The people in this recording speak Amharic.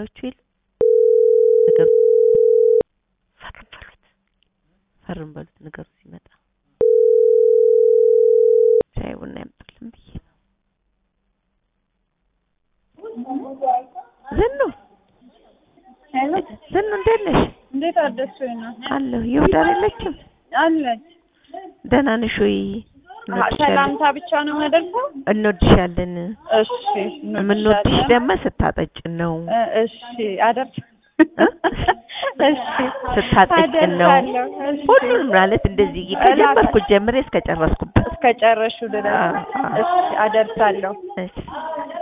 ነገሮቹ የሉ ነገሩ ፈርም በሉት ፈርም በሉት ነገሩ ሲመጣ ሻይ ቡና ያምጡልን ብዬ ነው። ዝኑ ሄሎ ዝኑ እንዴት ነሽ? እንዴት አደርሽ? ነው አለሁ ይሁዳር የለችም? አለች። ደህና ነሽ ወይ? እንወድሻለን ሰላምታ ብቻ ነው የማደርሰው። እንወድሻለን። እሺ የምንወድሽ ደግሞ ስታጠጭን ነው እ እሺ አደርስ እ? እሺ ስታጠጭን ነው። አደርሳለሁ። እሺ ሁሉንም ማለት እንደዚህ ከጀመርኩት ጀምሬ እስከ ጨረስኩበት እስከ ጨረሹ ድረስ አ- አ- እሺ አደርሳለሁ። እሺ